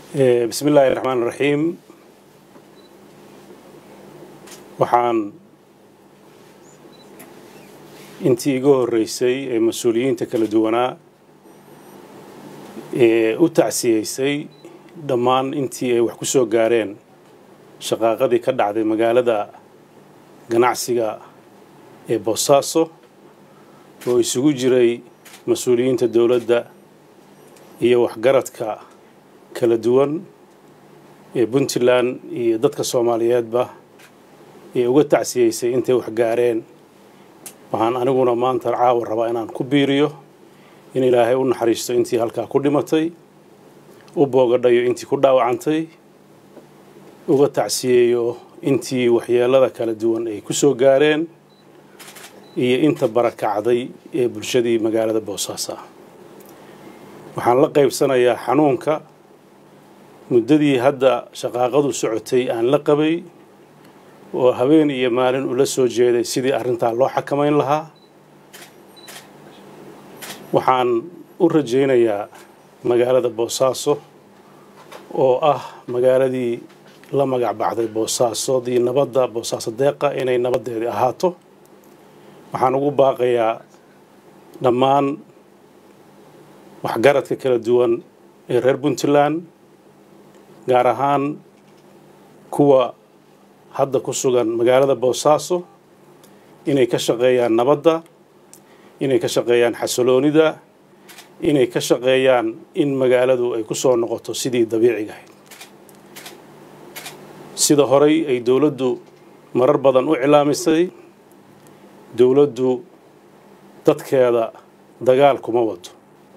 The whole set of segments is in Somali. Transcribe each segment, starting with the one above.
bismi illaahi raxmaan raxiim waxaan intii iga horreysay ee mas-uuliyiinta kala duwanaa ee u tacsiyeysay dhammaan intii ay wax ku soo gaareen shaqaaqadii ka dhacday magaalada ganacsiga ee boosaaso oo isugu jiray mas-uuliyiinta dowladda iyo waxgaradka kala duwan ee puntland iyo dadka soomaaliyeedba ee uga tacsiyeysay intay wax gaareen waxaan aniguna maanta caawa rabaa inaan ku biiriyo in ilaahay u naxariisto intii halkaa ku dhimatay u boogadhayo intii ku dhaawacantay uga tacsiyeeyo intii waxyeelada kala duwan ay ku soo gaareen iyo inta barakacday ee bulshadii magaalada boosaaso ah waxaan la qaybsanayaa xanuunka muddadii hadda shaqaaqadu socotay aan la qabay oo habeen iyo maalin ula soo jeeday sidii arrintaa loo xakamayn lahaa waxaan u rajaynayaa magaalada boosaaso oo ah magaaladii la magac baxday boosaasodii nabadda boosaaso deeqa inay nabaddeedii ahaato waxaan ugu baaqayaa dhammaan waxgaradka kala duwan ee reer puntland gaar ahaan kuwa hadda ku sugan magaalada boosaaso inay ka shaqeeyaan nabadda inay ka shaqeeyaan xasiloonida inay ka shaqeeyaan in magaaladu ay ku soo noqoto sidii dabiiciga ahayd sida horay ay dowladdu marar badan u cilaamisay dowladdu dadkeeda dagaal kuma wado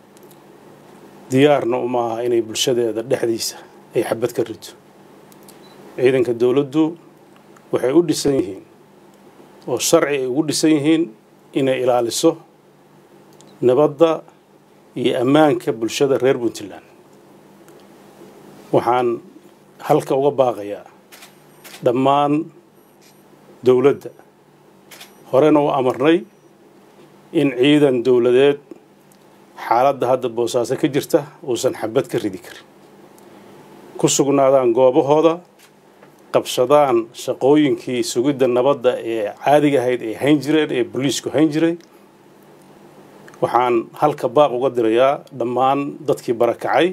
diyaarna uma aha inay bulshadeeda dhexdiisa ay xabad ka rito ciidanka dowladdu waxay u dhisan yihiin oo sharci ay ugu dhisan yihiin inay ilaaliso nabadda iyo ammaanka bulshada reer puntland waxaan halka uga baaqayaa dhammaan dowladda horena u amarnay in ciidan dowladeed xaaladda hadda boosaaso ka jirta uusan xabad ka ridi karin ku sugnaadaan goobahooda qabsadaan shaqooyinkii sugidda nabadda ee caadiga ahayd ay hayn jireen ee boliisku hayn jiray waxaan halka baaq uga dirayaa dhammaan dadkii barakacay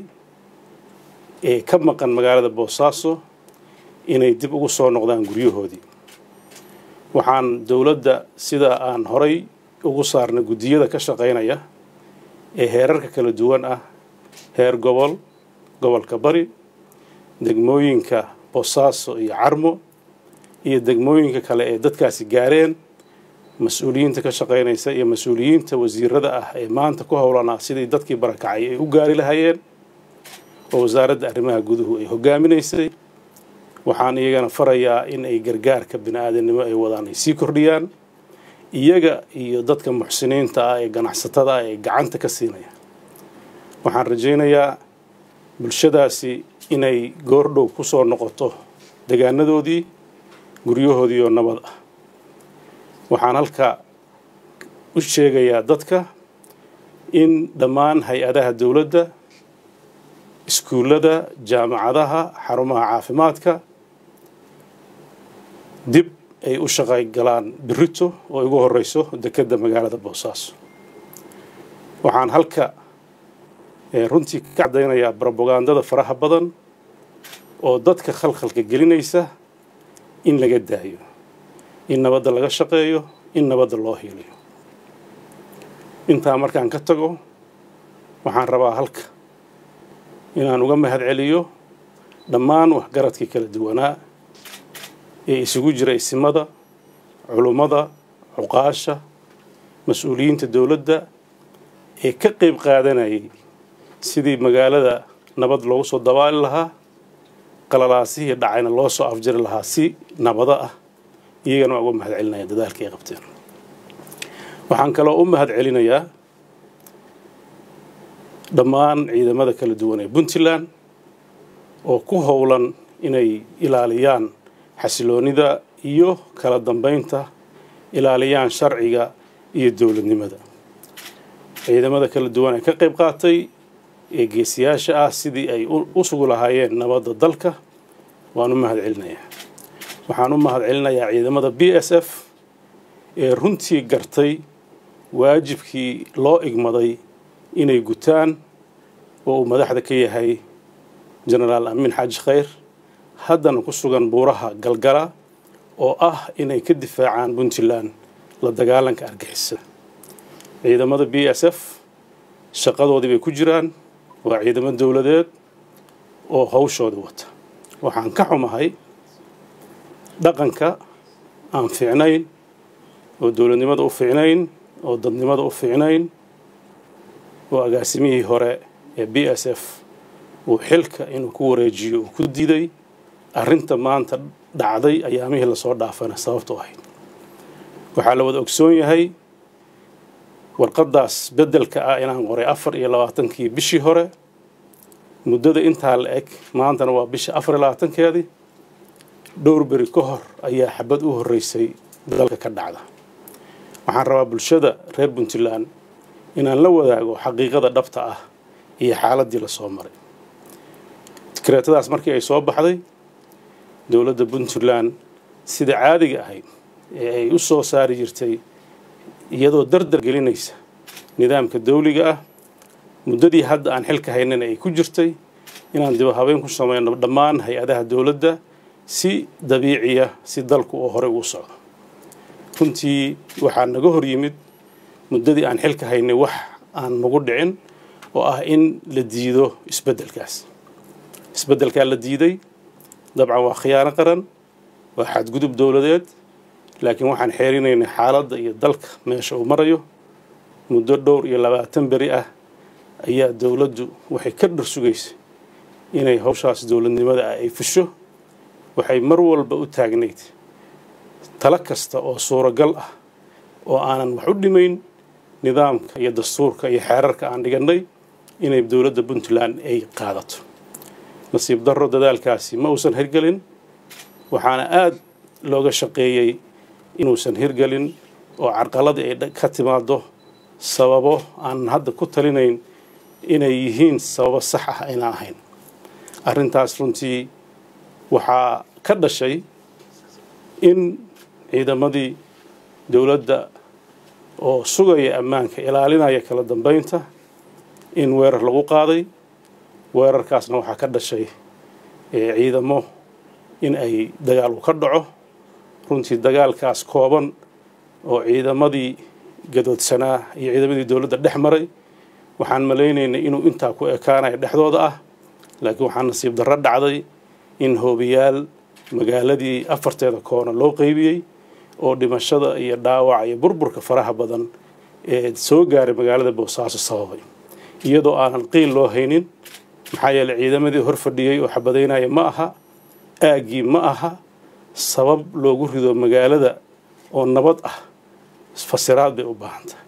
ee ka maqan magaalada boosaaso inay dib ugu soo noqdaan guryahoodii waxaan dowladda sida aan horay ugu saarnay guddiyada ka shaqaynaya ee heerarka kala duwan ah heer gobol gobolka bari degmooyinka boosaaso iyo carmo iyo degmooyinka kale ee dadkaasi gaareen mas-uuliyiinta ka shaqaynaysa iyo mas-uuliyiinta wasiirada ah ee maanta ku howlanaa sidii dadkii barakacay ay u gaari lahaayeen oo wasaaradda arrimaha guduhu ay hogaaminaysay waxaan iyagana farayaa in ay gargaarka bini-aadamnimo ay wadaan ay sii kordhiyaan iyaga iyo dadka muxsiniinta ah ee ganacsatada ah ee gacanta ka siinaya waxaan rajaynayaa bulshadaasi inay goordhow ku soo noqoto degaanadoodii guryahoodii oo nabad ah waxaan halka u sheegayaa dadka in dhammaan hay-adaha dowladda iskuullada jaamacadaha xarumaha caafimaadka dib ay u shaqay galaan birito oo igu horeyso dekedda magaalada boosaaso waxaan halka runtii ka caddaynayaa brobagandada faraha badan oo dadka khalkhalka gelinaysa in laga daayo in nabadda laga shaqeeyo in nabadda loo hiiliyo intaa markaan ka tago waxaan rabaa halka inaan uga mahad celiyo dhammaan waxgaradkii kala duwanaa ee isugu jira isimada culummada cuqaasha mas-uuliyiinta dowladda ee ka qayb qaadanayay sidii magaalada nabad loogu soo dabaali lahaa qalalaasihii dhacayna loo soo afjari lahaa si nabado ah iyagana waa uga mahad celinaya dadaalka ay qabteen waxaan kaloo u mahad celinayaa dhammaan ciidamada kala duwan ee puntland oo ku howlan inay ilaaliyaan xasiloonida iyo kala dambeynta ilaaliyaan sharciga iyo dowladnimada ciidamada kala duwan ee ka qayb qaatay ee geesiyaasha ah sidii ay u sugu lahaayeen nabadda dalka waan u mahad celinayaa waxaan u mahad celinayaa ciidamada b s f ee runtii gartay waajibkii loo igmaday inay gutaan oo uu madaxda ka yahay jenaraal amiin xaaji khayr haddana ku sugan buuraha galgala oo ah inay ka difaacaan puntland la dagaalanka argixisa ciidamada b s f shaqadoodii bay ku jiraan waa ciidamo dowladeed oo hawshooda wata waxaan ka xumahay dhaqanka aan fiicnayn oo dowladnimada u fiicnayn oo dadnimada u fiicnayn oo agaasimihii hore ee b s f uu xilka inuu ku wareejiyo uu ku diiday arrinta maanta dhacday ayaamihii lasoo dhaafana sababtu ahayd waxaa la wada ogsoon yahay warqaddaas beddelka ah inaan qoray afar iyo labaatankii bishii hore muddada intaa la eg maantana waa bisha afar iyo labaatankeedii dhowr beri ka hor ayaa xabad u horreysay dalka ka dhacda waxaan rabaa bulshada reer puntland inaan la wadaago xaqiiqada dhabta ah iyo xaaladdii lasoo maray dikreetadaas markii ay soo baxday dowladda puntland sida caadiga ahayd ee ay u soo saari jirtay iyadoo dardar gelinaysa nidaamka dawliga ah muddadii hadda aan xilka haynana ay ku jirtay inaan diba habeen ku samayno dhammaan hay-adaha dowladda si dabiiciya si dalku oo horey ugu socdo runtii waxaa naga hor yimid muddadii aan xilka haynay wax aan nagu dhicin oo ah in la diido isbeddelkaas isbeddelkaa la diiday dabcan waa khiyaano qaran waa xadgudub dowladeed laakiin waxaan xeerinaynay xaaladda iyo dalka meesha uu marayo muddo dhowr iyo labaatan beri ah ayaa dowladdu waxay ka dhar sugaysay inay hawshaas dowladnimada ah ay fusho waxay mar walba u taagnayd talo kasta oo suuragal ah oo aanan wax u dhimayn nidaamka iyo dastuurka iyo xeerarka aan dhigannay inay dowladda puntland ay qaadato nasiib darro dadaalkaasi ma uusan hirgelin waxaana aada looga shaqeeyey inuusan hirgelin oo carqaladii ay ka timaado sababo aan hadda ku talinayn inay yihiin sababo sax ah ayna ahayn arrintaas runtii waxaa ka dhashay in ciidamadii dowladda oo sugaya ammaanka ilaalinaya kala dambeynta in weerar lagu qaaday weerarkaasna waxaa ka dhashay ciidamo in ay dagaal u ka dhaco runtii dagaalkaas kooban oo ciidamadii gadoodsanaa iyo ciidamadii dowladda dhex maray waxaan malaynaynay inuu intaa ku ekaanayo dhexdooda ah laakiin waxaa nasiib darro dhacday in hoobiyaal magaaladii afarteeda koona loo qeybiyey oo dhimashada iyo dhaawaca iyo burburka faraha badan ee soo gaaray magaalada boosaaso sababay iyadoo aanan qiil loo haynin maxaa yeeley ciidamadii hor fadhiyey oo xabadaynaya ma aha aaggii ma aha sabab loogu rido magaalada oo nabad ah fasiraad bay u baahan tahay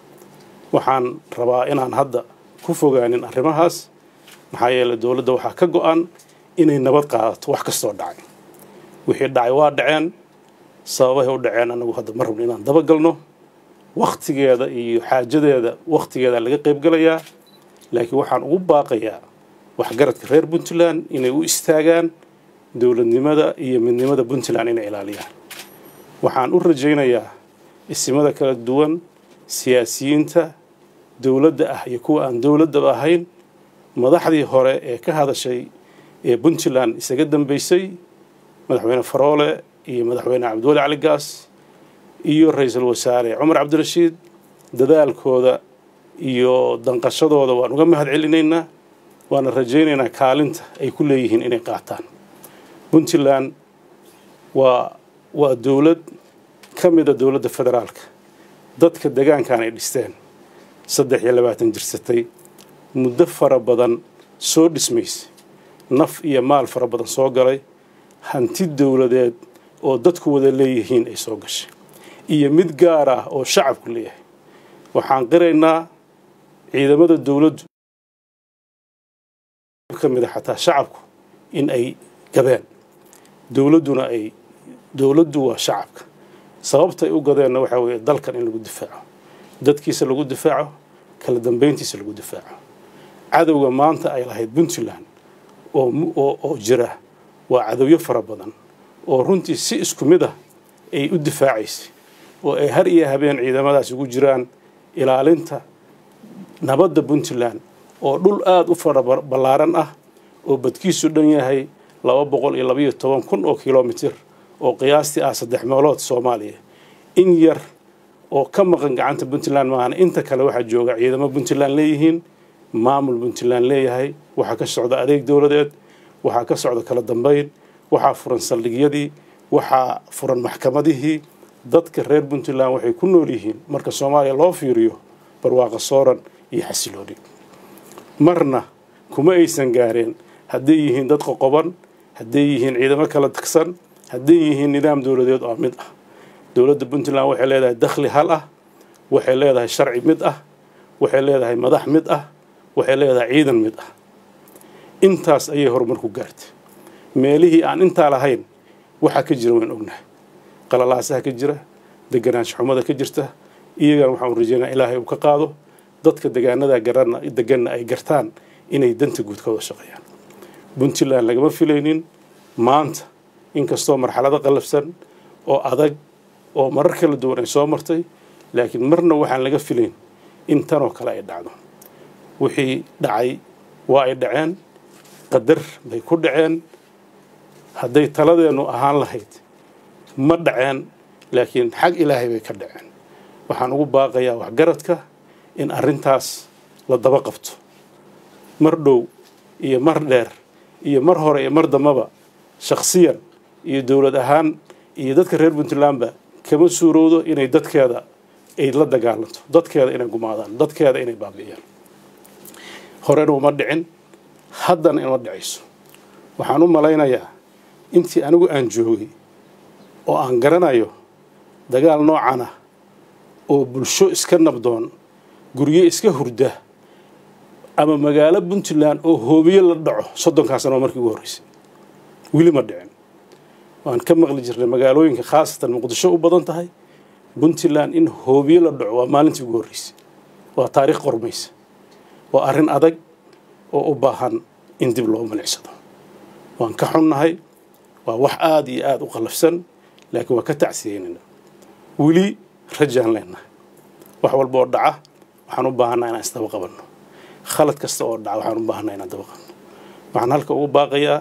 waxaan rabaa inaan hadda ku fogaanin arrimahaas maxaa yeeley dowladda waxaa ka go-an inay nabad qaadato wax kastoo dhacay wixii dhacay waa dhaceen sababahay u dhaceen anagu hadda ma rabno inaan dabagalno wakhtigeeda iyo xaajadeeda wakhtigeeda laga qaybgalayaa laakiin waxaan ugu baaqayaa waxgaradka reer puntland inay u istaagaan dowladnimada iyo midnimada puntland inay ilaaliyaan waxaan u rajaynayaa isimada kala duwan siyaasiyiinta dowladda ah iyo kuwa aan dowladdaba ahayn madaxdii hore ee ka hadashay ee puntland isaga dambeysay madaxweyne faroole iyo madaxweyne cabdiwali cali gaas iyo ra-iisul wasaare cumar cabdirashiid dadaalkooda iyo danqashadooda waan uga mahad celinaynaa waana rajaynaynaa kaalinta ay ku leeyihiin inay qaataan puntland waa waa dowlad ka mida dowladda federaalka dadka degaankan ay dhisteen saddex iyo labaatan jirsatay muddo fara badan soo dhismaysay naf iyo maal fara badan soo galay hanti dowladeed oo dadku wada leeyihiin ay soo gashay iyo mid gaar ah oo shacabku leeyahay waxaan qiraynaa ciidamada dowladdu ka mid a xataa shacabku in ay gadeen dowladduna ay dowladdu waa shacabka sababtay u gadeenna waxaa weeye dalkan in lagu difaaco dadkiisa lagu difaaco kala dambeyntiisa lagu difaaco cadowga maanta ay lahayd puntland oo jira waa cadowyo fara badan oo runtii si isku mid ah ay u difaacaysay oo ay har iyo habeen ciidamadaas ugu jiraan ilaalinta nabadda puntland oo dhul aada u fara ballaaran ah oo badkiisu dhan yahay laba boqol iyo labaiyo toban kun oo kilomitir oo qiyaastii ah saddex meelood soomaaliya in yar oo ka maqan gacanta puntland maahana inta kale waxaa jooga ciidamo puntland leeyihiin maamul puntland leeyahay waxaa ka socda adeeg dowladeed waxaa ka socda kala dambeyn waxaa furan saldhigyadii waxaa furan maxkamadihii dadka reer puntland waxay ku nool yihiin marka soomaaliya loo fiiriyo barwaaqa sooran iyo xasilooni marna kuma aysan gaareen hadday yihiin dad qoqoban hadday yihiin ciidamo kala tagsan hadday yihiin nidaam dowladeed oo mid ah dowladda puntland waxay leedahay dakhli hal ah waxay leedahay sharci mid ah waxay leedahay madax mid ah waxay leedahay ciidan mid ah intaas ayay horumar ku gaartay meelihii aan intaa lahayn waxaa ka jira waan ognahay qalalaasaha ka jira deganaansho xumada ka jirta iyagana waxaan rajeynaa ilaahay uu ka qaado dadka degaanada garana deganna ay gartaan inay danta guud ka wada shaqeeyaan puntland lagama filaynin maanta inkastoo marxalado qallafsan oo adag oo marar kala duwan ay soo martay laakiin marna waxaan laga filayn in tanoo kale ay dhacdo wixii dhacay waa ay dhaceen qadar bay ku dhaceen hadday taladeennu ahaan lahayd ma dhaceen laakiin xag ilaahay bay ka dhaceen waxaan ugu baaqayaa waxgaradka in arrintaas la daba qabto mar dhow iyo mar dheer iyo mar hore iyo mar dambaba shakhsiyan iyo dowlad ahaan iyo dadka reer puntlandba kama suurowdo inay dadkeeda ay la dagaalanto dadkeeda inay gumaadaan dadkeeda inay baabi'iyaan horena uma dhicin haddana ima dhicayso waxaan u malaynayaa intii anigu aan joogay oo aan garanayo dagaal noocan ah oo bulsho iska nabdoon guryo iska hurda ama magaalo puntland oo hoobiye la dhaco soddonkaa sano markii ugu horreysay weli ma dhicin waan ka maqli jirnay magaalooyinka khaasatan muqdisho u badan tahay puntland in hoobiye la dhaco waa maalintii ugu horreysay waa taariikh qormaysa waa arrin adag oo u baahan in dib loo milicsado waan ka xunnahay waa wax aada iyo aada u qallafsan laakiin waa ka tacsiyeynayna weli rajaan leenahay wax walba oo dhaca waxaan u baahanaa inaan isdaba qabanno khalad kasta oo dhaca waxaan u baahanaa inaan daba qabanno waxaan halka ugu baaqayaa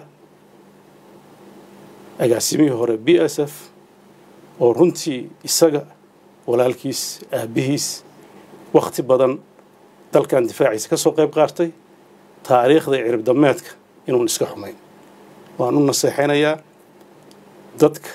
agaasimihii hore b s f oo runtii isaga walaalkiis aabbihiis wakhti badan dalkan difaaciisa ka soo qayb qaatay taariikhda cirib dameedka inuun iska xumayn waan u naseexaynayaa dadka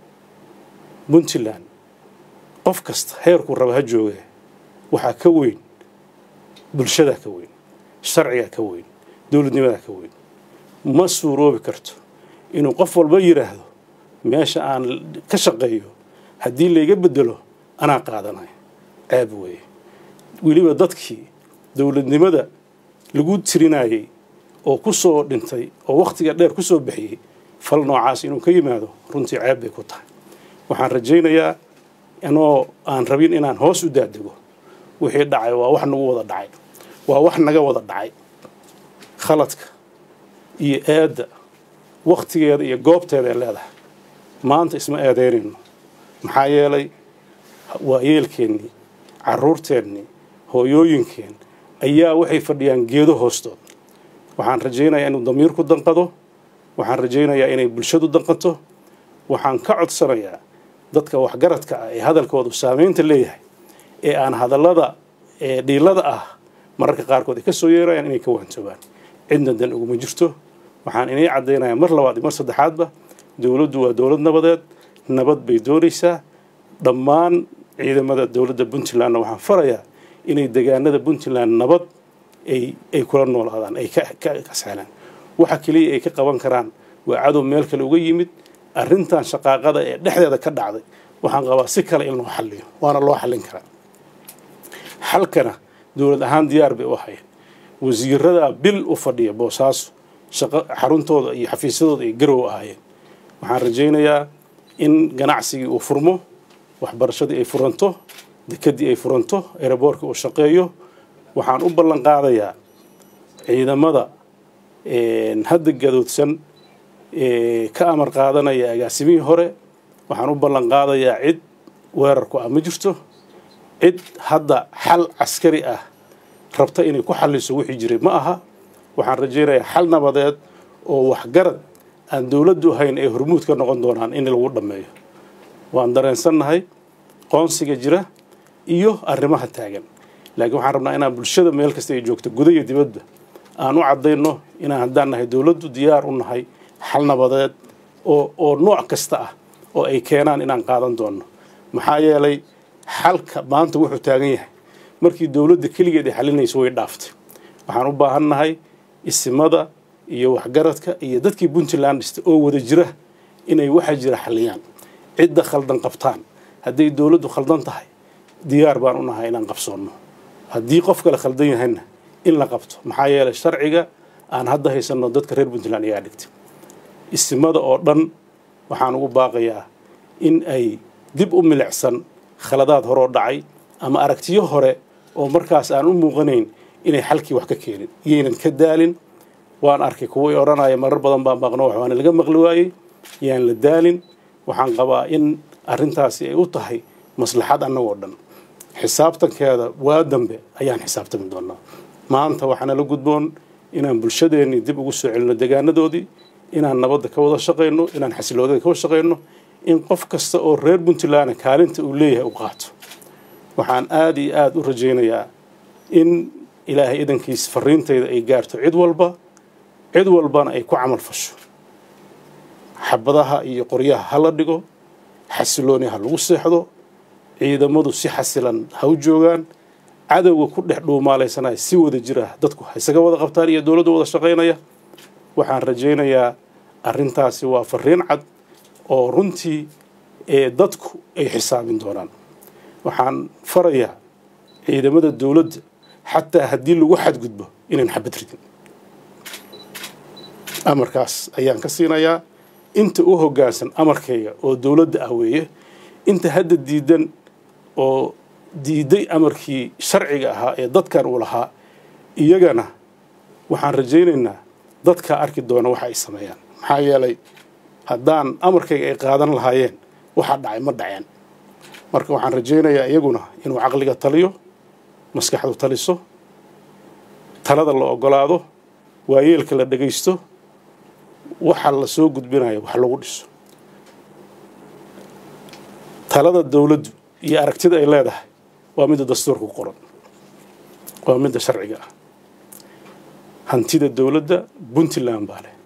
puntland qof kasta heerkuu raba ha jooga waxaa ka weyn bulshadaa ka weyn sharcigaa ka weyn dowladnimadaa ka weyn ma suuroobi karto inuu qof walba yidhaahdo meesha aan ka shaqeeyo haddii layga bedelo anaa qaadanayo ceeb weeye weliba dadkii dowladnimada lagu tirinayay oo ku soo dhintay oo wakhtiga dheer ku soo bixiyey fal noocaas inuu ka yimaado runtii ceeb bay ku tahay waxaan rajaynayaa inoo aan rabin inaan hoos u daadego wixii dhacay waa wax nagu wada dhacay waa wax naga wada dhacay khaladka iyo eedda wakhtigeeda iyo goobteeda ay leedahay maanta isma eedeynayno maxaa yeelay waa yeelkeennii carruurteennii hooyooyinkeen ayaa waxay fadhiyaan geedo hoostood waxaan rajaynayaa inuu damiirku danqado waxaan rajaynayaa inay bulshadu danqato waxaan ka codsanayaa dadka waxgaradka ah ee hadalkoodu saamaynta leeyahay ee aan hadallada ee dhiilada ah mararka qaarkood ay ka soo yeerayaan inay ka waantoobaan cidna dan uguma jirto waxaan inay caddaynayaa mar labaad iyo mar saddexaadba dowladdu waa dowlad nabadeed nabad bay doonaysaa dhammaan ciidamada dowladda puntlandna waxaan farayaa inay degaanada puntland nabad ay ay kula noolaadaan ay ka kasaalaan waxa keliya ay ka qaban karaan waa cadow meel kale uga yimid arrintan shaqaaqada ee dhexdeeda ka dhacday waxaan qabaa si kale in loo xalliyo waana loo xallin karaa xalkana dowlad ahaan diyaar bay u hayeen wasiiradaa bil u fadhiya boosaaso shaqo xaruntooda iyo xafiisyadooda ay garow ahaayeen waxaan rajaynayaa in ganacsigii uu furmo waxbarashadii ay furanto dekedii ay furanto eeraboorkii uu shaqeeyo waxaan u ballan qaadayaa ciidamada hadda gadoodsan ka amar qaadanaya agaasimihii hore waxaan u ballan qaadayaa cid weerarku ah ma jirto cid hadda xal caskari ah rabta inay ku xalliso wixii jiray ma aha waxaan rajaynayaa xal nabadeed oo waxgarad aan dowladdu ahayn ay hormuud ka noqon doonaan in lagu dhammeeyo waan dareensannahay qoonsiga jira iyo arrimaha taagan laakiin waxaan rabnaa inaan bulshada meel kasta ay joogto guda iyo dibadba aan u caddayno inaan haddaan nahay dowladdu diyaar u nahay xal nabadeed oo oo nooc kasta ah oo ay keenaan inaan qaadan doonno maxaa yeelay xalka maanta wuxuu taagan yahay markii dowladda keligeed ay xalinayso way dhaaftay waxaan u baahannahay isimada iyo waxgaradka iyo dadkii puntland dhistay oo wada jira inay waxa jira xaliyaan cidda khaldan qabtaan hadday dowladdu khaldan tahay diyaar baan u nahay inaan qabsoonno haddii qof kale khaldan yahayna in la qabto maxaa yeelay sharciga aan hadda haysanno dadka reer puntland ayaa dhigtay isimada oo dhan waxaan ugu baaqayaa in ay dib u milicsan khaladaad horoo dhacay ama aragtiyo hore oo markaas aan u muuqanayn inay xalkii wax ka keenin iyaynan ka daalin waan arkay kuwii odhanaya marar badan baan baaqno waxbaana laga maqli waayey yaan la daalin waxaan qabaa in arrintaasi ay u tahay maslaxad annagoo dhan xisaabtankeeda waa dambe ayaan xisaabtami doonaa maanta waxaana la gudboon inaan bulshadeennii dib ugu soo celino degaanadoodii inaan nabadda ka wada shaqayno inaan xasiloodada ka wada shaqayno in qof kasta oo reer puntland kaalinta uu leeyahay u qaato waxaan aada iyo aada u rajaynayaa in ilaahay idankiis fariintayda ay gaarto cid walba cid walbana ay ku camal fasho xabadaha iyo qoryaha ha la dhigo xasilooni ha lagu seexdo ciidamadu si xasilan ha u joogaan cadowga ku dhex dhuumaalaysanaya si wada jira dadku ha isaga wada qabtaan iyo dowladdu wada shaqaynaya waxaan rajaynayaa arrintaasi waa fariin cad oo runtii ee dadku ay xisaabin doonaan waxaan farayaa ciidamada dowladda xataa haddii lagu xadgudbo inayn xabad ridin amarkaas ayaan ka siinayaa inta u hoggaansan amarkayga oo dowladda ah weeye inta hadda diidan oo diiday amarkii sharciga ahaa ee dadkan uu lahaa iyagana waxaan rajaynaynaa dadkaa arki doona waxa ay sameeyaan maxaa yeelay haddaan amarkayga ay qaadan lahaayeen waxa dhacay ma dhaceen marka waxaan rajaynayaa iyaguna inuu caqliga taliyo maskaxdu taliso talada la ogolaado waayeelka la dhegaysto waxa la soo gudbinayo wax lagu dhiso talada dowladdu iyo aragtida ay leedahay waa midda dastuurka ku qoran waa midda sharciga ah hantida dowladda puntland baa leh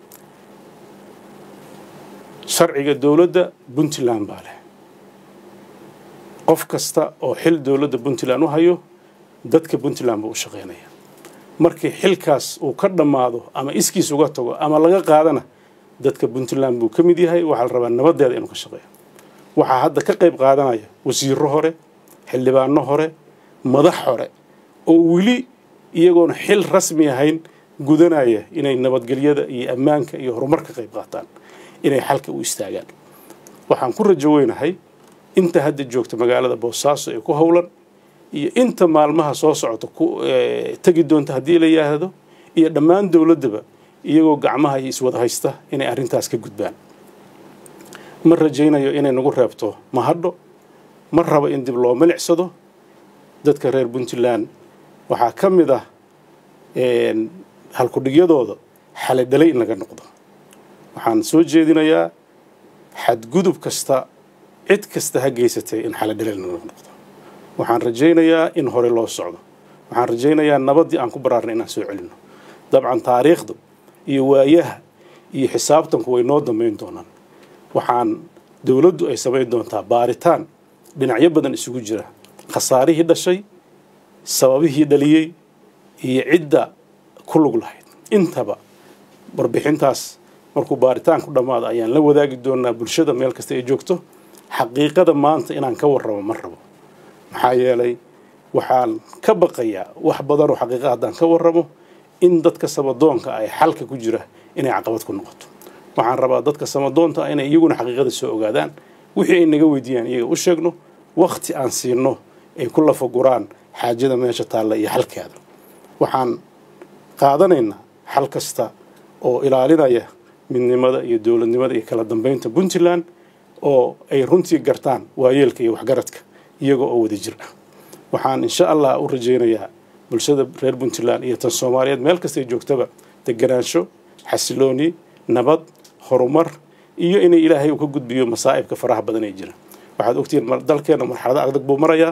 sharciga dowladda puntland baa leh qof kasta oo xil dowladda puntland u hayo dadka puntland buu u shaqaynaya markii xilkaas uu ka dhammaado ama iskiis uga tago ama laga qaadana dadka puntland buu ka mid yahay waxaa la rabaa nabaddeeda inuu ka shaqeeyo waxaa hadda ka qayb qaadanaya wasiiro hore xildhibaano hore madax hore oo weli iyagoona xil rasmi ahayn gudanaya inay nabadgelyada iyo ammaanka iyo horumar ka qayb qaataan inay xalka u istaagaan waxaan ku rajo weynahay inta hadda joogta magaalada boosaaso ee ku howlan iyo inta maalmaha soo socota ku tegi doonta haddii la yidhaahdo iyo dhammaan dowladdaba iyagoo gacmaha iyo iswada haysta inay arrintaas ka gudbaan ma rajaynayo inay nagu reebto mahadho ma rabo in dib loo milicsado dadka reer puntland waxaa ka mid ah halkudhigyadooda xaledhalay in laga noqdo waxaan soo jeedinayaa xadgudub kasta cid kasta ha geysatay in xaledhalay laga noqdo waxaan rajaynayaa in hore loo socdo waxaan rajaynayaa nabaddii aan ku baraarnay inaan soo celino dabcan taariikhda iyo waayaha iyo xisaabtanku way noo dambayn doonaan waxaan dowladdu ay samayn doontaa baaritaan dhinacyo badan isugu jira khasaarihii dhashay sababihii dhaliyey iyo cidda ku lug lahayd intaba warbixintaas markuu baaritaan ku dhammaado ayaan la wadaagi doonaa bulshada meel kasta ay joogto xaqiiqada maanta inaan ka warramo ma rabo maxaa yeelay waxaan ka baqayaa wax badanoo xaqiiqa haddaan ka warramo in dadka samadoonka ay xalka ku jira inay caqabad ku noqoto waxaan rabaa dadka samadoonta ah inay iyaguna xaqiiqada soo ogaadaan wixii ay naga weydiiyaan iyaga u sheegno wakhti aan siino ay ku lafaguraan xaajada meesha taalla iyo xalkeeda waxaan qaadanaynaa xal kasta oo ilaalinaya midnimada iyo dowladnimada iyo kala dambeynta puntland oo ay runtii gartaan waayeelka iyo waxgaradka iyaga oo wada jir ah waxaan insha allah u rajaynayaa bulshada reer puntland iyo tan soomaaliyeed meel kastay joogtaba deganaansho xasilooni nabad horumar iyo inay ilaahay uu ka gudbiyo masaa'ibka faraha badan ee jira waxaad ogtihiin dalkeenna marxalado adag buu marayaa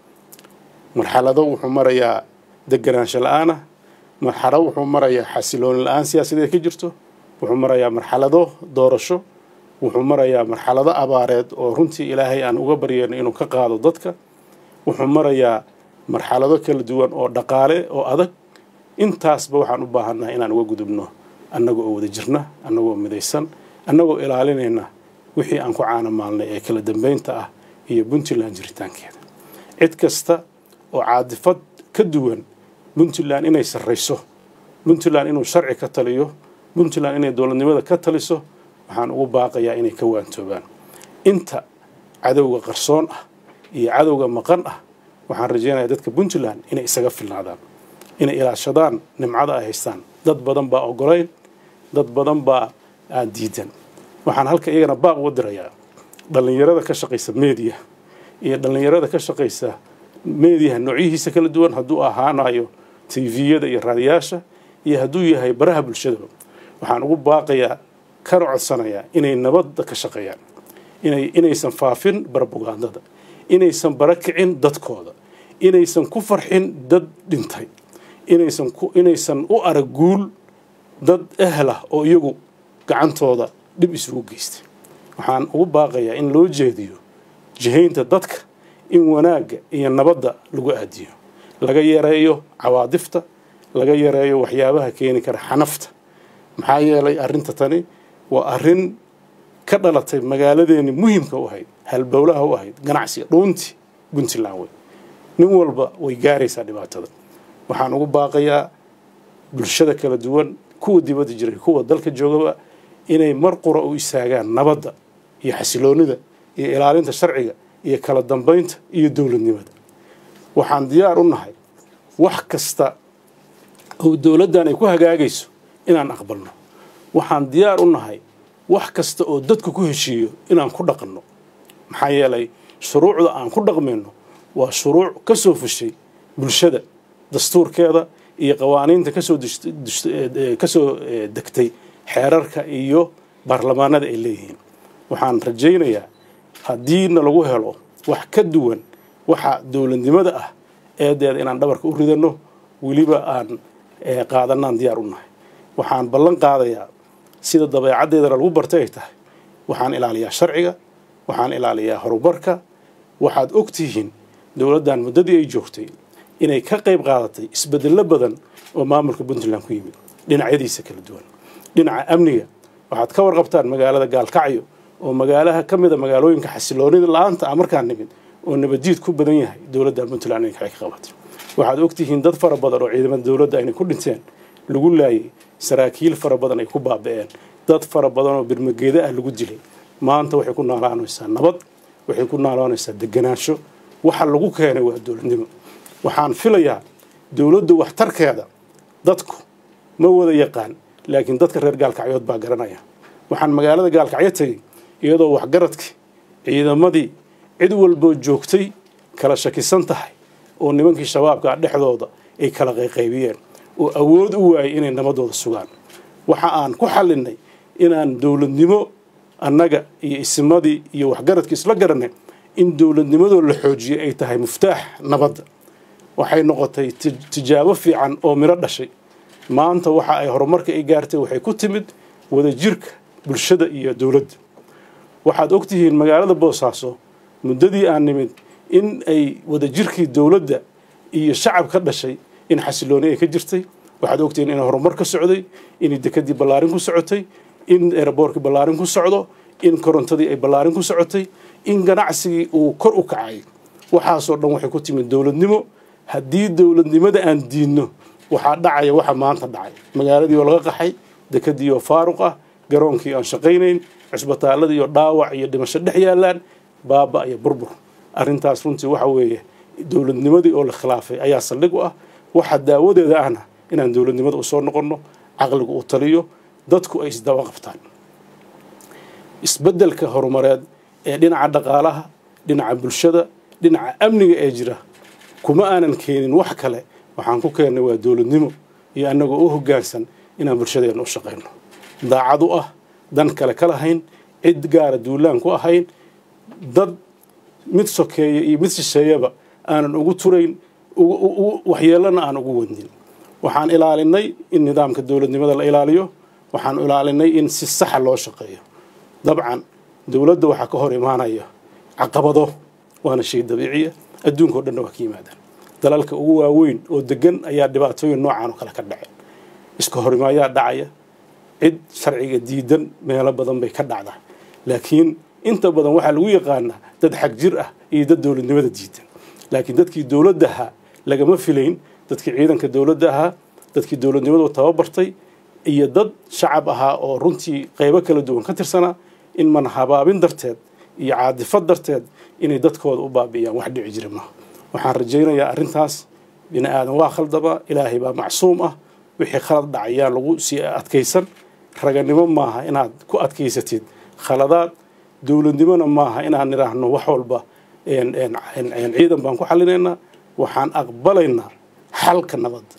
marxalado wuxuu marayaa deganaansho la-aanah marxalado wuxuu marayaa xasilooni la-aan siyaasadeed ka jirto wuxuu marayaa marxalado doorasho wuxuu marayaa marxalado abaareed oo runtii ilaahay aan uga baryeyno inuu ka qaado dadka wuxuu marayaa marxalado kala duwan oo dhaqaale oo adag intaasba waxaan u baahannaha inaan uga gudubno annaga oo wada jirna annagoo midaysan annagoo ilaalinayna wixii aan ku caanamaalnay ee kala dambeynta ah iyo puntland jiritaankeeda cid kasta oo caadifad ka duwan puntland inay sarrayso puntland inuu sharci ka taliyo puntland inay dowladnimada ka taliso waxaan ugu baaqayaa inay ka waantoobaan inta cadowga qarsoon ah iyo cadowga maqan ah waxaan rajaynayaa dadka puntland inay isaga filnaadaan inay ilaashadaan nimcada ay haystaan dad badan baa ogolayn dad badan baa aan diidan waxaan halka iyagana baaq uga dirayaa dhallinyarada ka shaqaysa meediya iyo dhallinyarada ka shaqaysa meediyaha noocyihiisa kala duwan hadduu ahaanayo tviyada iyo raadiyaasha iyo hadduu yahay baraha bulshadaba waxaan ugu baaqayaa kana codsanayaa inay nabadda ka shaqeeyaan inay inaysan faafin barbugandada inaysan barakicin dadkooda inaysan ku farxin dad dhintay inaysan ku inaysan u arag guul dad ehlah oo iyagu gacantooda dhib isugu geystay waxaan ugu baaqayaa in loo jeediyo jihaynta dadka in wanaagga iyo nabadda lagu aadiyo laga yareeyo cawaadifta laga yareeyo waxyaabaha keeni kara xanafta maxaa yeelay arrinta tani waa arrin ka dhalatay magaaladeeni muhimka u ahayd halbowlaha u ahayd ganacsiga dhuuntii puntland wey nin walba way gaaraysaa dhibaatada waxaan ugu baaqayaa bulshada kala duwan kuwa dibadda jiray kuwa dalka joogaba inay mar qura u istaagaan nabadda iyo xasiloonida iyo ilaalinta sharciga iyo kala dambeynta iyo dowladnimada waxaan diyaar u nahay wax kasta oo dowladdan ay ku hagaagayso inaan aqbalno waxaan diyaar u nahay wax kasta oo dadku ku heshiiyo inaan ku dhaqanno maxaa yeelay shuruucda aan ku dhaqmayno waa shuruuc ka soo fushay bulshada dastuurkeeda iyo qawaaniinta kasoo kasoo degtay xeerarka iyo baarlamaanada ay leeyihiin waxaan rajaynayaa haddiina lagu helo wax ka duwan waxa dowladnimada ah eedeeda inaan dhabarka u ridanno weliba aan qaadanaan diyaar u nahay waxaan ballan qaadayaa sida dabeecaddeedana lagu bartay ay tahay waxaan ilaaliyaa sharciga waxaan ilaaliyaa horumarka waxaad og tihiin dowladdan muddadii ay joogtay inay ka qayb qaadatay isbedello badan oo maamulka puntland ku yimid dhinacyadiisa kala duwan dhinaca amniga waxaad ka warqabtaan magaalada gaalkacyo oo magaalaha ka mida magaalooyinka xasiloonida la-aanta ah markaan nimid oo nabadjiid ku badan yahay dowladda puntland inay ka qabatay waxaad ogtihiin dad fara badan oo ciidamada dowladda aynay ku dhinteen lagu laayay saraakiil fara badan ay ku baaba'een dad fara badan oo birmageeda ah lagu dilay maanta waxay ku noolaanaysaa nabad waxay ku noolaanaysaa deganaansho waxa lagu keenay waa dowladnimo waxaan filayaa dowladda waxtarkeeda dadku ma wada yaqaan laakiin dadka reer gaalkacyood baa garanaya waxaan magaalada gaalkacyo tegey iyadoo waxgaradkii ciidamadii cid walboo joogtay kala shakisan tahay oo nimankii shabaabka dhexdooda ay kala qayqaybiyeen oo awood u waayay inay nabadooda sugaan waxa aan ku xallinay inaan dowladnimo annaga iyo isimadii iyo waxgaradkii isla garanay in dowladnimadoo la xoojiyay ay tahay muftaax nabadda waxay noqotay tijaabo fiican oo miro dhashay maanta waxa ay horumarka ay gaartay waxay ku timid wadajirka bulshada iyo dowladda waxaad ogtihiin magaalada boosaaso muddadii aan nimid in ay wadajirkii dowladda iyo shacab ka dhashay in xasilooni ay ka jirtay waxaad ogtihiin in horumar ka socday in dekadii ballaarin ku socotay in eeraboorkii ballaarin ku socdo in korontadii ay ballaarin ku socotay in ganacsigii uu kor u kacay waxaasoo dhan waxay ku timid dowladnimo haddii dowladnimada aan diidno waxaa dhacaya waxa maanta dhacay magaaladii oo laga qaxay dekadii oo faaruq ah garoonkii aan shaqaynayn cusbitaaladii oo dhaawac iyo dhimasho dhex yaalaan baaba iyo burbur arrintaas runtii waxa weeye dowladnimadii oo la khilaafay ayaa saldhig u ah waxa daawadeeda ahna inaan dowladnimada usoo noqonno caqligu uu taliyo dadku ay isdaba qabtaan isbeddelka horumareed ee dhinaca dhaqaalaha dhinaca bulshada dhinaca amniga ee jira kuma aanan keenin wax kale waxaan ku keennay waa dowladnimo iyo annagoo u hoggaansan inaan bulshadeenna u shaqayno daacad u ah dan kale ka lahayn cid gaara duulaan ku ahayn dad mid sokeeya iyo mid shisheeyaba aanan ugu turayn waxyeelana aan ugu wadnin waxaan ilaalinay in nidaamka dowladnimada la ilaaliyo waxaan ilaalinay in si saxa loo shaqeeyo dabcan dowladda waxaa ka hor imaanaya caqabado waana shay dabiiciya adduunka o dhanna waa ka yimaadaan dalalka ugu waaweyn oo degan ayaa dhibaatooyin noocan oo kale ka dhaceen iska horimaayaa dhacaya cid sharciga diidan meelo badan bay ka dhacdaa laakiin inta badan waxaa lagu yaqaanaa dad xag jir ah iyo dad dowladnimada diidan laakiin dadkii dowladda ahaa lagama filayn dadkii ciidanka dowladda ahaa dadkii dowladnimadu tababartay iyo dad shacab ahaa oo runtii qaybo kala duwan ka tirsanaa in man habaabin darteed iyo caadifad darteed inay dadkooda u baabi'iyaan wax dhici jira maaha waxaan rajaynayaa arrintaas bini aadan waa khaldama ilaahay baa macsuum ah wixii khalad dhacayaan lagu sii adkaysan raganimo maaha inaad ku adkaysatid khaladaad dowladnimona maaha inaan nidhaahno wax walba ciidan baan ku xallinaynaa waxaan aqbalaynaa xalka nabadda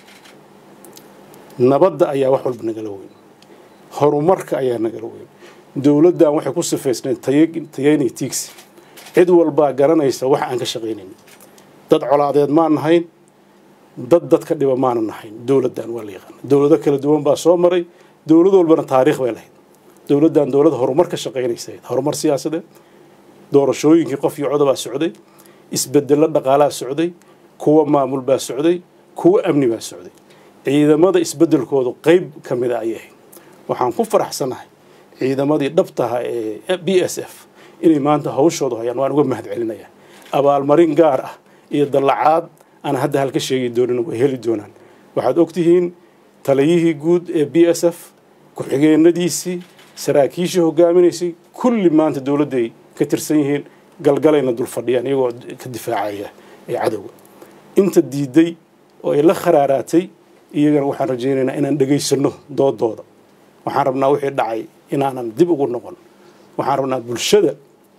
nabadda ayaa wax walba nagala weyn horumarka ayaa nagala weyn dowladdan waxay ku sifaysnayd tayani tiigsi cid walbaa garanaysa wax aan ka shaqaynayn dad colaadeed maan nahayn dad dadka dhiba maana nahayn dowladdan waa la yaqaana dowlado kala duwan baa soo maray dowlad walbana taariikh bay lahayd dowladdan dowlad horumar ka shaqaynaysa horumar siyaasadeed doorashooyinkii qof iyo codobaa socday isbedello dhaqaalaa socday kuwa maamul baa socday kuwa amni baa socday ciidamada isbedelkoodu qeyb ka mida ayay ahayd waxaan ku faraxsanahay ciidamadii dhabtaha ee b s f inay maanta hawshoodu hayaan waan uga mahad celinaya abaalmarin gaar ah iyo dallacaad aan hadda halka sheegi doonin way heli doonaan waxaad ogtihiin taliyihii guud ee b s f ku-xigeenadiisii saraakiishii hogaaminaysay kulli maanta dowladday ka tirsan yihiin galgalayna dul fadhiyaan iyagoo ka difaacaya ee cadowga inta diiday oo ay la kharaaraatay iyagana waxaan rajaynaynaa inaan dhegaysano doodooda waxaan rabnaa wixii dhacay inaanan dib ugu noqon waxaan rabnaa bulshada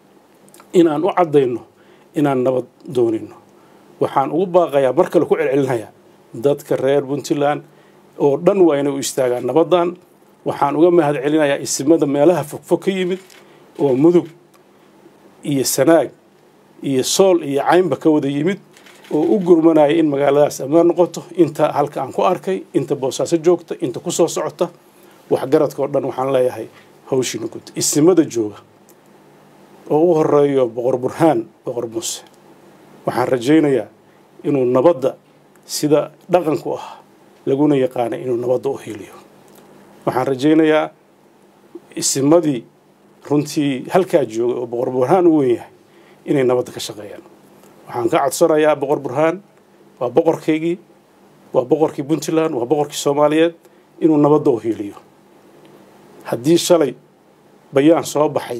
inaan u caddayno inaan nabad doonayno waxaan ugu baaqayaa mar kale ku celcelinayaa dadka reer puntland oo dhan waa inay u istaagaan nabaddan waxaan uga mahad celinayaa isimada meelaha fogfog ka yimid oo mudug iyo sanaag iyo sool iyo caynba ka wada yimid oo u gurmanaya in magaaladaas ammaan noqoto inta halka aan ku arkay inta boosaaso joogta inta ku soo socota waxgaradka oo dhan waxaan leeyahay hawshiina gud isimada jooga oo u horeeyo boqor burhaan boqor muuse waxaan rajaynayaa inuu nabadda sida dhaqanku ah laguna yaqaana inuu nabadda u hiiliyo waxaan rajaynayaa isimadii runtii halkaa jooga oo boqor burhaan u weyn yahay inay nabadda ka shaqeeyaan waxaan ka codsanayaa boqor burhaan waa boqorkaygii waa boqorkii puntland waa boqorkii soomaaliyeed inuu nabadda u hiiliyo haddii shalay bayaan soo baxay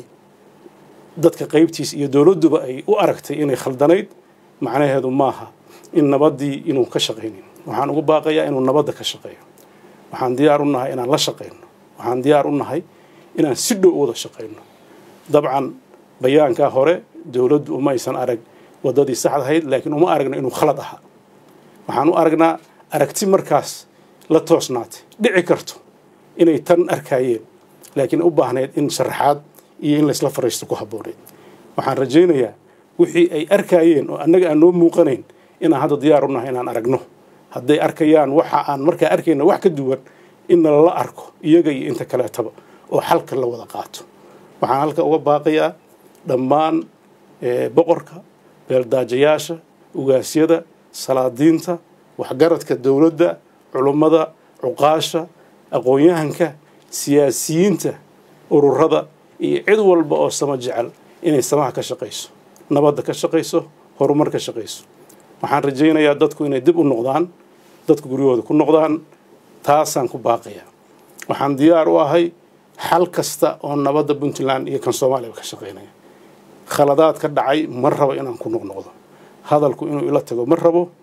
dadka qaybtiisa iyo dowladduba ay u aragtay inay khaldanayd macnaheedu maaha in nabaddii inuu ka shaqaynin waxaan ugu baaqayaa inuu nabadda ka shaqeeyo waxaan diyaar u nahay inaan la shaqayno waxaan diyaar u nahay inaan si dhow wada shaqayno dabcan bayaankaa hore dowladdu uma aysan arag waddadii saxdahayd laakiin uma aragno inuu khalad ahaa waxaan u aragnaa aragti markaas la toosnaatay dhici karto inay tan arkaayeen laakiin u baahnayd in sharaxaad iyo in laysla fariisto ku habbooneyd waxaan rajaynayaa wixii ay arkaayeen oo annaga aan noo muuqanayn inaan hadda diyaar u nahay inaan aragno hadday arkayaan waxa aan markaa arkayna wax ka duwan in nalala arko iyaga iyo inta kaleetaba oo xalka la wada qaato waxaan halka uga baaqayaa dhammaan boqorka beeldaajayaasha ugaasyada salaadiinta waxgaradka dowladda culummada cuqaasha aqoon-yahanka siyaasiyiinta ururada iyo cid walba oo sama jecel inay samaha ka shaqayso nabadda ka shaqayso horumar ka shaqayso waxaan rajaynayaa dadku inay dib u noqdaan dadku guryahooda ku noqdaan taasaan ku baaqayaa waxaan diyaar u ahay xal kasta oo nabadda puntland iyo kan soomaaliya ka shaqaynaya khaladaad ka dhacay ma rabo inaan ku noqnoqdo hadalku inuu ila tago ma rabo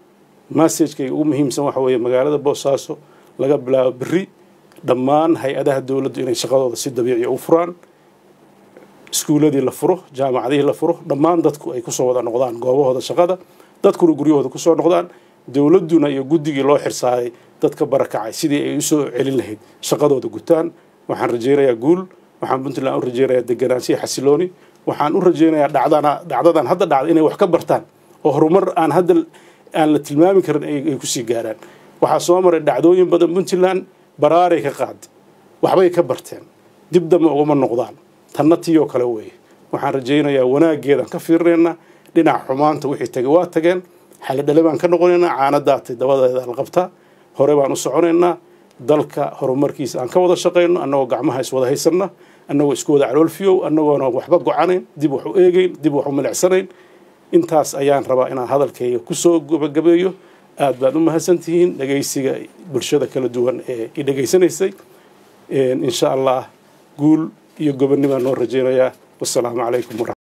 massagekayga ugu muhiimsan waxa weeye magaalada boosaaso laga bilaabo berri dhammaan hay-adaha dowladdu inay shaqadooda si dabiiciya u furaan iskuuladii la furo jaamacadihii la furo dhammaan dadku ay kusoo wada noqdaan goobahooda shaqada dadkuna guryahooda kusoo noqdaan dowladduna iyo guddigii loo xirsaaday dadka barakacay sidii ay usoo celin lahayd shaqadooda gutaan waxaan rajaynayaa guul waxaan puntland u rajaynayaa deganaanshiya xasilooni waxaan u rajaynayaa dhacdana dhacdadan hadda dhacda inay wax ka bartaan oo horumar aan hadda aan la tilmaami karin ay kusii gaaraan waxaa soo maray dhacdooyin badan puntland baraaray ka qaad waxbay ka barteen dib dambe ugama noqdaan tanna tiyoo kale weeye waxaan rajaynayaa wanaaggeedaan ka fiirinaynaa dhinaca xumaanta wixii tagay waa tageen xalidhale baan ka noqonaynaa caanadaatay dabadeeda la qabtaa hore baan u soconaynaa dalka horumarkiisa aan ka wada shaqayno annagoo gacmaha iswada haysanna annagoo isku wada caloolfiyow annagoona waxba gocanayn dib wax u eegayn dib wax u milicsanayn intaas ayaan rabaa inaan hadalkayga kusoo gabagabeeyo aad baad u mahadsantihiin dhegaysiga bulshada kala duwan ee i dhegaysanaysay insha allah guul iyo gobonnibaan noo rajaynayaa wasalaamu calaykum